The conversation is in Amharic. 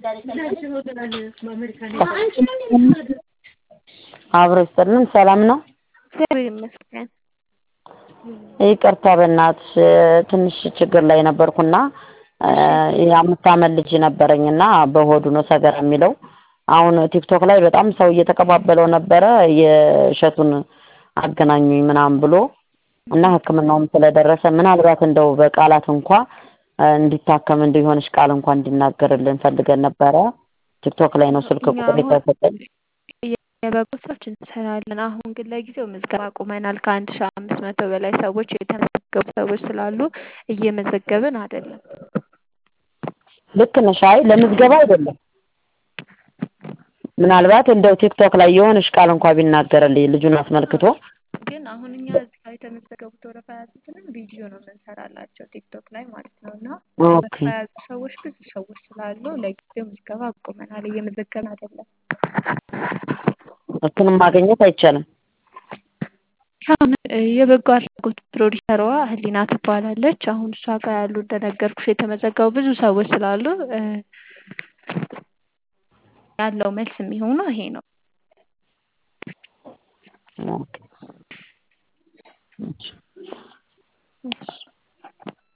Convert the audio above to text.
አብሮ ይስጥልን። ሰላም ነው? እግዚአብሔር ይመስገን። ይቅርታ በእናትሽ ትንሽ ችግር ላይ ነበርኩና የአምስት ዓመት ልጅ ነበረኝና በሆዱ ነው ሰገራ የሚለው። አሁን ቲክቶክ ላይ በጣም ሰው እየተቀባበለው ነበረ የእሸቱን አገናኙኝ ምናምን ብሎ እና ሕክምናውም ስለደረሰ ምናልባት እንደው በቃላት እንኳ እንዲታከም እንዲሆንሽ ቃል እንኳ እንዲናገርልን ፈልገን ነበረ። ቲክቶክ ላይ ነው ስልክ ቁጥር የተሰጠኝ። የበጎ ስራዎች እንሰራለን። አሁን ግን ለጊዜው ምዝገባ አቁመናል። ከአንድ ሺህ አምስት መቶ በላይ ሰዎች የተመዘገቡ ሰዎች ስላሉ እየመዘገብን አይደለም። ልክ ነሽ። አይ ለምዝገባ አይደለም። ምናልባት እንደው ቲክቶክ ላይ የሆነሽ ቃል እንኳ ቢናገርልኝ ልጁን አስመልክቶ ግን አሁን እኛ እዚህ ጋር የተመዘገቡት ወረፋ የያዙትንም ቪዲዮ ነው የምንሰራላቸው ቲክቶክ ላይ ማለት ነው። እና ኦኬ ወረፋ የያዙ ሰዎች ብዙ ሰዎች ስላሉ ለጊዜው ምዝገባ አቁመናል። እየመዘገብን አይደለም። እሱንም ማግኘት አይቻልም። አሁን የበጎ አድራጎት ፕሮዲሰሯ ህሊና ትባላለች። አሁን እሷ ጋር ያሉ እንደነገርኩሽ የተመዘገቡ ብዙ ሰዎች ስላሉ ያለው መልስ የሚሆነው ይሄ ነው። ኦኬ